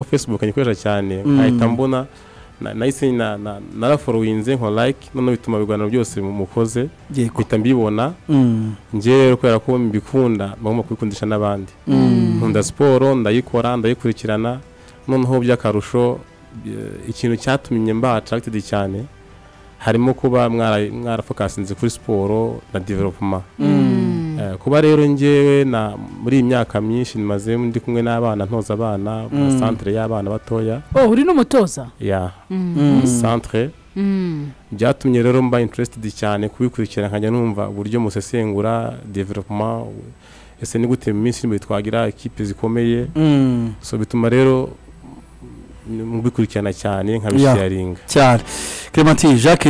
facebook nyikoresha cyane nkahita mbona na- nahise na- na- naraforowinze nko like noneho bituma ibiganiro byose mu- mukoze yego mpita mbibona Mm. ngewe kubera ko mbikunda bagomba kubikundisha n'abandi nkunda siporo ndayikora ndayikurikirana noneho by'akarusho eh, ikintu cyatumye mba attracted cyane harimo kuba mwara- mwarafokasinze kuri siporo na development Eh, kuba rero ngewe na muri iyi myaka myinshi maze ndi kumwe n'abana ntoza abana mu Mm. centre y'abana batoya oh uri n'umutoza ya Mm. centre Mm. byatumye rero mba interested cyane kubikurikira nkajya numva uburyo musesengura development ese ni gute mu minsi irindwi twagira ikipe zikomeye Mm. so bituma rero mubikurikirana cyane nkabisharinga cyane clementine jacques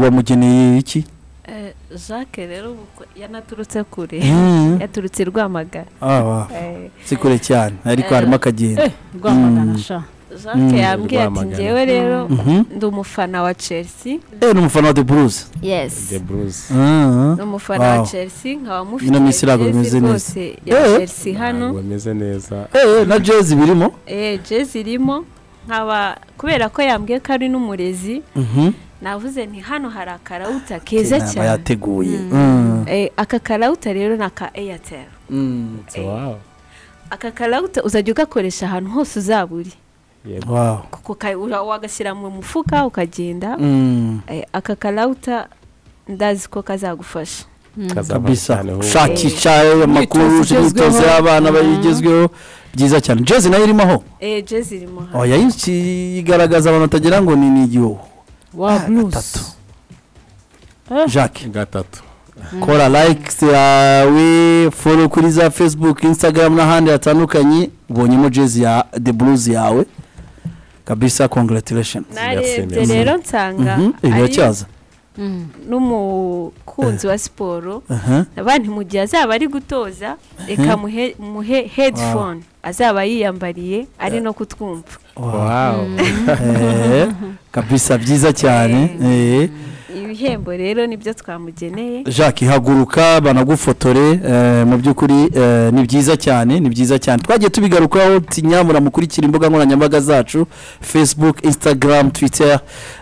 wamugeneye iki Eh, jacques rero ubwo yanaturutse kure Mm. yaturutse i rwamagana Ah, wa, Eh, si kure cyane ariko harimo akagenda eh rwamagana Mm. sha jacques Mm. yambwiye ati Rwamagana. njyewe rero Mhm. ndi umufana wa chelsea eh ni umufana wa the blues yes the blues Ah, ni umufana wa Wow. chelsea nkaba Ino minsi mufite ntabwo bimeze jezi neza. rwose ya Eh. chelsea hano Ntabwo bameze neza eh eh, na jezi birimo eh jezi irimo nkaba kubera ko yambwiye ko ari n'umurezi Mhm. navuze nti hano hari akarawuta keza inama cyane yateguye Eh, aka karawuta rero ni aka airtel Mm. so wow aka karawuta uzajya ugakoresha ahantu hose uzaba uri yego wow kuko ka- ura- wagashyira mu mufuka ukagenda Mm. Eh, aka karawuta ndazi ko kazagufasha kazava kabisa cyane ahubwo. shakisha ayo makuru Imyitozo imyitozo igezweho. y'abana bayigezweho byiza cyane jezi nayo irimo aho Eh, jezi irimo hano oya yinshi igaragaza abantu batagira ngo ni ni igihugu wa gatatu. blues Eh. jacques gatatu kora likes yawe follow kuri za facebook instagram n'ahandi hatandukanye ubonyemo jezi ya the blues yawe kabisa congratulations narebye merci. rero nsanga Mhm, ibi ari biracyaza n'umukunzi wa siporo Aha. abantu mu gihe azaba ari gutoza reka muhe muhe headphone azaba yiyambariye ari no kutwumva wow Eh, kabisa byiza cyane eh. ibihembo rero nibyo twamugeneye jacques haguruka banagufotore eh, mu by'ukuri eh, ni byiza cyane ni byiza cyane twagiye tubigarukaho tinyamura mukurikira imbuga nkoranyambaga zacu facebook instagram twitter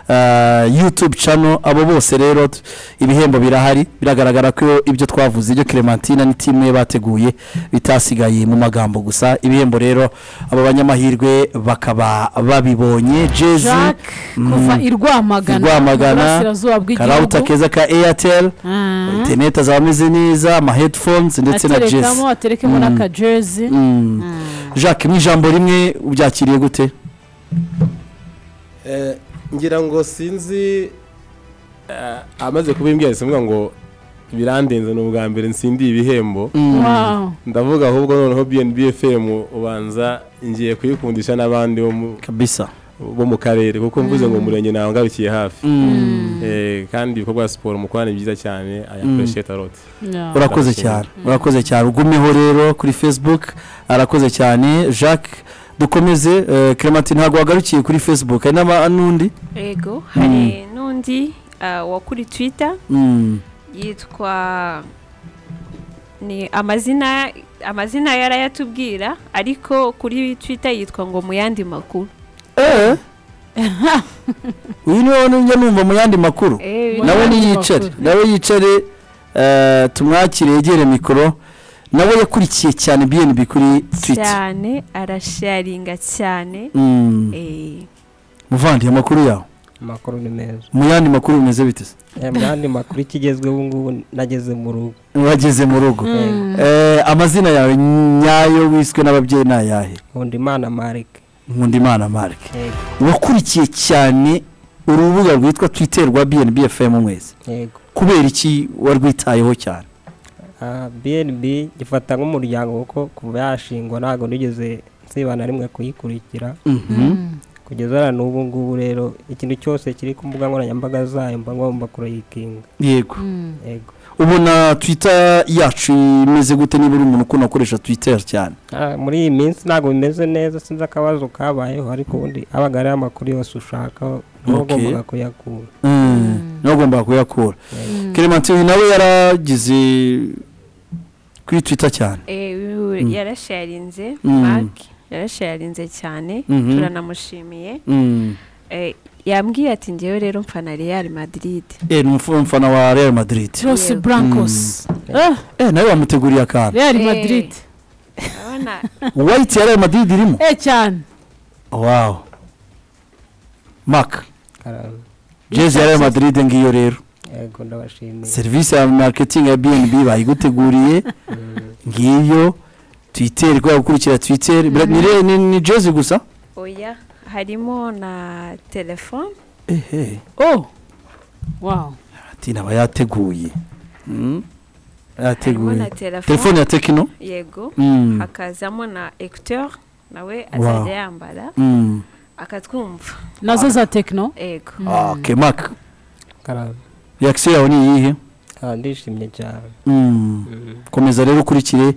eh, youtube channel abo bose rero t- ibihembo birahari biragaragara ko ibyo twavuze ibyo clementina ni timu ye bateguye bitasigaye mu magambo gusa ibihembo rero aba banyamahirwe bakaba babibonye jezi jacques kuva i rwamagana I Rwamagana, mu burasirazuba bw'igihugu karawuta keza ka airtel Ah. interineti azaba ameze neza ama headphones ndetse na jezi aterekamo aterekemo Mm. n'akajezi Mm. jacques mu ijambo rimwe ubyakiriye gute Eh, ngira ngo sinzi eh, amaze kubimbwira simbwa ngo birandenze ni ubwa mbere nsindiye ibihembo Wow. ndavuga ahubwo noneho bnb fm ubanza ngiye kuyikundisha n'abandi bo mu- kabisa bo mu karere kuko mvuze ngo umurenge nawe ngarukiye hafi Eh, kandi ibikorwa bya siporo mukorana ni byiza cyane aya Mm. apureshiyeta roti Yeah. urakoze Ndabashimira. cyane urakoze cyane ugumeho rero kuri facebook arakoze cyane jacques dukomeze eh, clementine ntabwo wagarukiye kuri facebook hari n'aba- n'undi yego hari n'undi ah, wa kuri twitter Mm. yitwa ni amazina amazina yarayatubwira ariko kuri twitter yitwa ngo mu yandi makuru eh uyu niwe njya numva mu yandi makuru Eh, Mu nawe yandi niyicare makuru. nawe yicare eh, tumwakire yegere mikoro nawe yakurikiye cyane bnb kuri twita cyane arasharinga cyane Mm. Eh, muvandi amakuru yawe amakuru ni meza mu yandi makuru bimeze bite se Eh, mu yandi makuru ikigezweho ubu ngubu nageze mu rugo wageze mu rugo Mm. Eh, amazina yawe nyayo wiswe n'ababyeyi ni ayahe nkunda imana marike nkundimana marike wakurikiye cyane urubuga rwitwa twitter rwa bnb fm mwese yego kubera iki warwitayeho cyane Ah, bnb gifata nk'umuryango kuko kuva yashingwa ntabwo nigeze nsiba na rimwe kuyikurikira kugeza na n'ubu ngubu rero ikintu cyose kiri ku mbuga nkoranyambaga zayo mba ngomba kuyikinga yego yego ubona twitter yacu imeze gute niba uri umuntu ukunda gukoresha twitter cyane Ah, muri iyi minsi ntabwo bimeze neza sinzi akabazo kabayeho ariko ubundi abaga ariho amakuru yose ushaka niba Okay. ugombaga kuyakura niba ugomba kuyakura clementine nawe yaragize kuri twitter cyane eh, yarasharinze Mm. mark yarashayarinze cyane Mhm. turanamushimiye Mm. Eh, yambwiye ati ngewe rero mfana real madrid Eh, ni umf- umfana wa real madrid rose Yewe. brankosi eh, nawe wamuteguriye akantu real Eh. madrid urabona white ya real madrid irimo eh cyane wow mark jezi ya real madrid ngiyo rero yego ndabashimiye serivisi ya marketing ya bnb bayiguteguriye ngiyo twitter kubera gukurikira twitter Bira- ni re- ni- ni jezi gusa oya harimo na telefone ehe oh wow ati naba yateguye Mm. harimo yateguye na telefone telefone ya tekino yego Mm. hakazamo na ecuteur nawe Wow. azajya yambara Mm. akatwumva nazo za tekino yego Ah, okay mark karame reaction yawe ni iyihe Ah, ndishimye cyane Mm. Mm. komeza rero ukurikire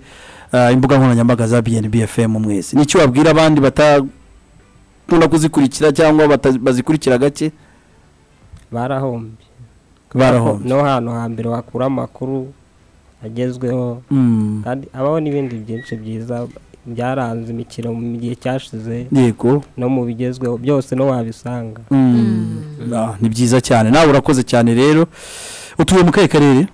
ah, imbuga nkoranyambaga za bnb fm mwese nicyo wabwira abandi batakunda kuzikurikira cyangwa bata- bazikurikira gake barahombye barahombye no hantu hambere wakura amakuru agezweho Mm. kandi habaho n'ibindi byinshi byiza byaranze imikino mu gihe cyashize yego no mu bigezweho byose no wabisanga Mm. Ah, ni byiza cyane nawe urakoze cyane rero utuye mu kahe karere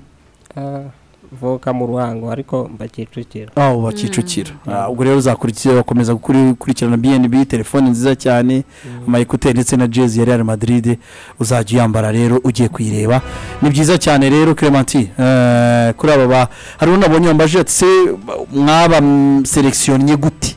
Ah, mvuka mu ruhango ariko mba kicukiro aho wa kicukiro Ah, ubwo rero uzakurikira ugakomeza gukuri- gukurikirana bnb telefone nziza cyane ama ekuteri ndetse na jezi ya real madrid uzajya uyambara rero ugiye kuyireba ni byiza cyane rero clementi eh, kuri aba ba hari unabonye wambaje ati se mwaba selekisiyonnye gute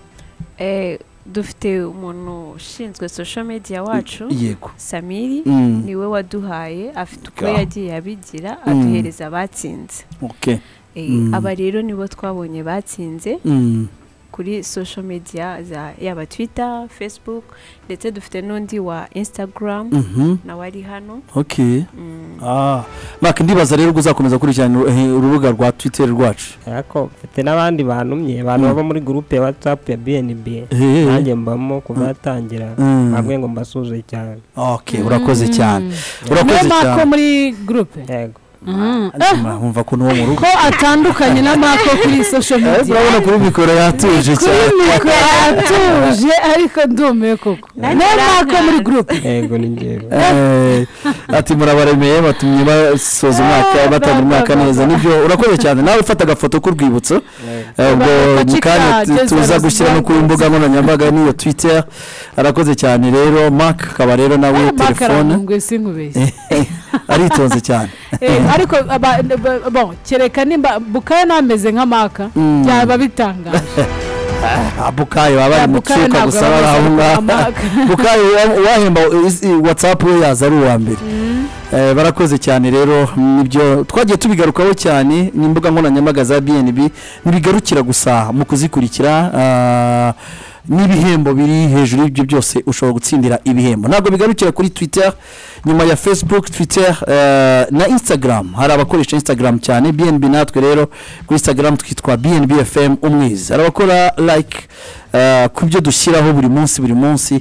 Eh, dufite umuntu ushinzwe social media wacu yego samiri Mm, niwe waduhaye afite uko Ga. yagiye abigira Mm. aduhereza abatsinze okay. Eh, Mm. aba rero nibo twabonye batsinze Mm, kuri social media za yaba twitter facebook ndetse dufite n'undi wa instagram mhm, nawe ari hano okay. Mm. Ah, Mark, ndibaza rero ko uzakomeza gukurikirana uru- urubuga rwa twitter rwacu ariko mfite n'abandi bantumye abantu Mm. baba muri gurupe ya watsapu ya bnb Eh, eh. nanjye mbamo kuva yatangira Mm. ntabwo ngo mbasuze cyane okay urakoze Mm. cyane urakoze niyo mako cyane muri gurupe yego Mhm. Eh, Nzima, nkumva ko n'uwo mu rugo ko atandukanye na mako kuri social Eh, media urabona kuri mikoro yatuje kuri cyane mikoro atuje ariko ndumiwe koko Nanjye niyo mako muri arankanga. gurupe yego ni njyewe Eh, ati murabaremeye batumye basoza umwaka Eh, batangira umwaka baba. neza nibyo urakoze cyane nawe ufata agafoto k'urwibutso Yego. Eh, ubwo Bagafata mu kanya icyaha, tu- Jezza tuza Rose gushyira no ku Banks. mbuga nkoranyambaga n'iyo twitter arakoze cyane rero mark akaba rero nawe telefone makarangwe sinkubeshye aritonze cyane Eh, ariko aba- ba- bon kereka nimba bukaya nameze nka maka Mm. byaba bitangaje abukayo baba ari mu Bukayo cyuka ntabwo gusa aba bari aho ameze nka ngaho Mark. bukayo wahemba watsapu we yaza ari uwa mbere Eh, barakoze cyane rero nibyo twagiye tubigarukaho cyane ni imbuga nkoranyambaga za bnb ntibigarukira gusa mu kuzikurikira ah, n'ibihembo biri hejuru y'ibyo byose ushobora gutsindira ibihembo ntabwo bigarukira kuri twitter nyuma ya facebook twitter eh, na instagram hari abakoresha instagram cyane bnb natwe rero kuri instagram twitwa bnb fm umwiza hari abakora like eh, ku byo dushyiraho buri munsi buri munsi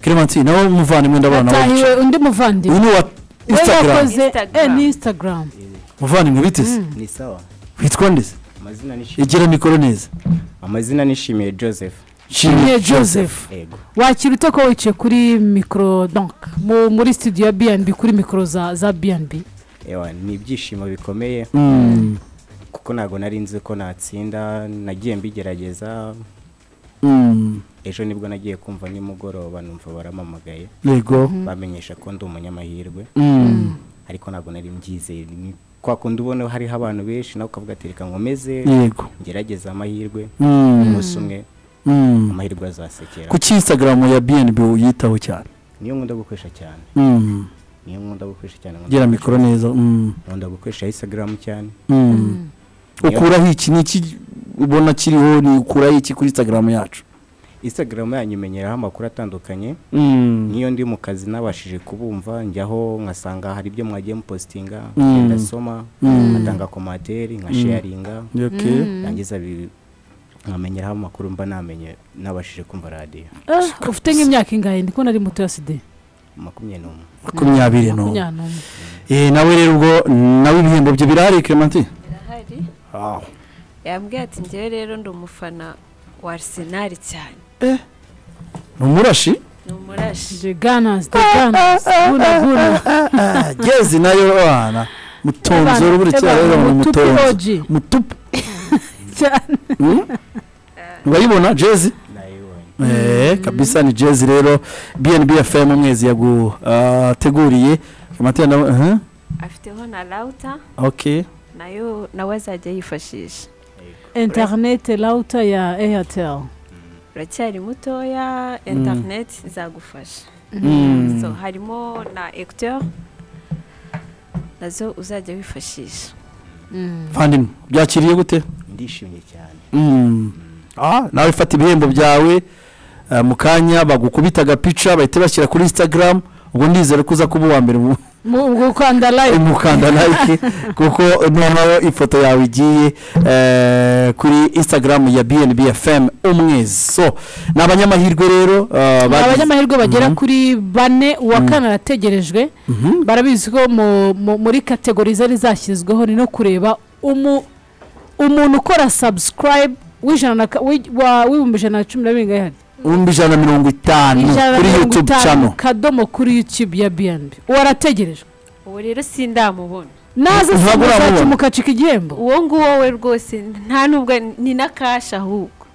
clementine nawe muvandimwe ndabona nawe atahiwe undi muvandimwe uyu ni wa we instagram yakoze eh, Instagram. ni instagram muvandimwe biteze ni sawa witwa ndeze amazina ni egera mikoro neza amazina nishimiye joseph Nshimiye Joseph. yego wakira ute ko wicaye kuri mikoro donc mu- muri studio ya bnb kuri mikoro za za bnb ewa ni ibyishimo bikomeye Mm, kuko ntabwo nari nzi ko natsinda nagiye mbigerageza mm, ejo nibwo nagiye kumva nimugoroba numva barampamagaye yego bamenyesha ko ndi umunyamahirwe Mm, ariko ntabwo nari mbyizeye Ni kwa kundi ubona hariho abantu benshi nawe ukavuga ati reka nkomeze yego ngerageze amahirwe Mm, umunsi umwe mm. amahirwe azasekera kuki instagram ya bnb uyitaho cyane niyo nkunda gukoresha cyane Mm, niyo nkunda gukoresha cyane nkunda gera gukoresha- mikoro neza mm, nkunda gukoresha instagram cyane mm. ukuraho iki ni iki ubona kiriho ni ukuraho iki kuri instagram yacu instagram yanyu imenyeraho amakuru atandukanye Mm, niyo ndi mu kazi nabashije kubumva njyaho nkasanga hari ibyo mwagiye mupositinga Mm. ngenda asoma Mm. ngatanga komateri nkasheyaringa okay. yangiza bi- nkamenyeraho amakuru mba namenye nabashije kumva radiyo Eh, ufite nk'imyaka ingahe ndi kubona ari muto ya sida makumyabiri n'umwe makumyabiri n'umwe makumyabiri Eh, nawe rero ubwo nawe ibihembo bye birahari clementine Birahari. yambwiye ati ngewe rero ndi umufana wa arsenal cyane ni umurashi ni umurashi the gunners the gunners buna buna Ah, gezi nayo abana mutonzora buri cyaro rero ni umutonzo mutupoji mutupu urayibona jezi nayibonye Eh, kabisa ni jezi rero bnb fm mwezi yaguteguriye amatenda aha, afiteho na rawuta okay nayo nawe azajya yifashisha internet router ya airtel uracyari mutoya interineti izagufasha Mm. So, harimo na ecuteur nazo uzajya wifashisha fandimwe byakiriye gute ndishimye cyane Mm. Ah, nawe fata ibihembo byawe eh, mu kanya bagukubita agapica bahita bashyira kuri instagram ubwo ndizera ko uza kuba uwa mbere mu- mu gukanda live umukanda like kuko noneho ifoto yawe igiye eh, kuri instagram ya bnb fm umwezi so ni abanyamahirwe rero eh, ni bagize- abanyamahirwe bagera Mhm. kuri bane uwa kane arategerejwe Mhm. barabizi ko mu- mu- muri kategori zari zashyizweho ni no kureba umu- umuntu ukora subscribe w'ijana na ka- w'i- wa- w'ibihumbi ijana na cumi na bibiri ngahari ibihumbi ijana na mirongo itanu ijana na kuri mirongo youtube itanu channel kadomo kuri youtube ya bnb uwo arategerejwe ubu rero sindamubona naza Ntabwo uramubona. mukacika igihembo uwo nguwo we rwose nta nubwo ni na kashi ahubwo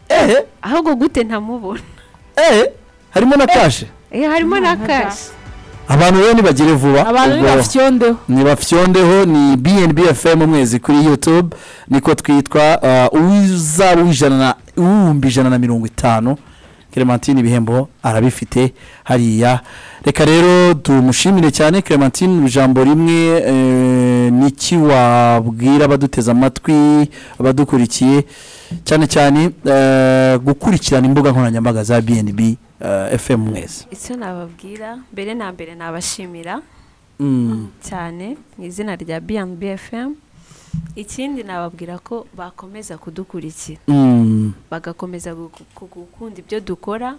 eh ahubwo gute ntamubona eh harimo na kashe Eh, harimo na kashi abantu rero nibagire vuba abantu ni ubwo- bafyondeho ni bafyondeho ni bnb fm umwezi kuri youtube niko twitwa uh, uwizaba uw'ijana na uw'ibihumbi ijana na mirongo itanu clementine ibihembo arabifite hariya reka rero tumushimire cyane clementine ijambo rimwe eh, ni iki wabwira abaduteze amatwi abadukurikiye cyane cyane eh, gukurikirana imbuga nkoranyambaga za bnb eh, fm mwezi icyo nababwira mbere na mbere nabashimira Mm. cyane mu izina rya B&B FM ikindi nababwira ko bakomeza kudukurikira Mm. bagakomeza gu- gu- gukunda ibyo dukora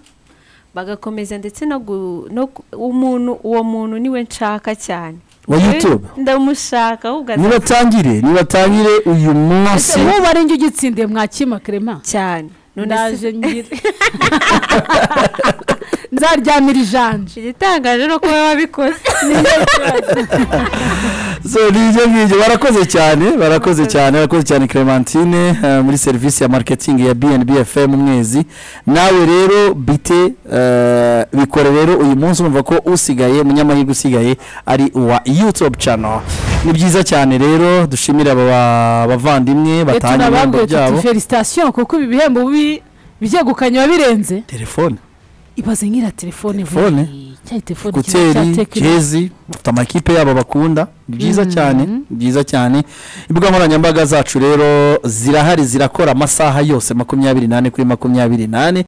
bagakomeza ndetse no gu- no ku- umuntu uwo muntu niwe nshaka cyane wa youtube Eh, ndamushaka ahubwo aza- nibatangire nibatangire uyu munsi ubu ari njye ugitsindiye mwakima kerema cyane none ndaje se- ngira nzaryamira ijanje igitangaje ni uko baba babikoze so ni ibyo ngibyo barakoze cyane barakoze cyane barakoze cyane clementine eh, muri serivisi ya mariketingi ya bnb fm umwezi nawe rero bite eh, bikore rero uyu munsi urumva ko usigaye umunyamahirwe usigaye ari uwa youtube channel ni byiza cyane rero dushimire aba ba- bavandimwe batanga ibihembo tunababwiye tuti byabo felicitation kuko ibi bihembo bi- byegukanye wabirenze telefone ibaze nk'ira telefone vuba. Telefone? cya telefone kiba cya kuteri tekino. jezi bafite amakipe yabo bakunda ni byiza cyane ni byiza cyane imbuga nkoranyambaga zacu rero zirahari zirakora amasaha yose makumyabiri n'ane kuri makumyabiri n'ane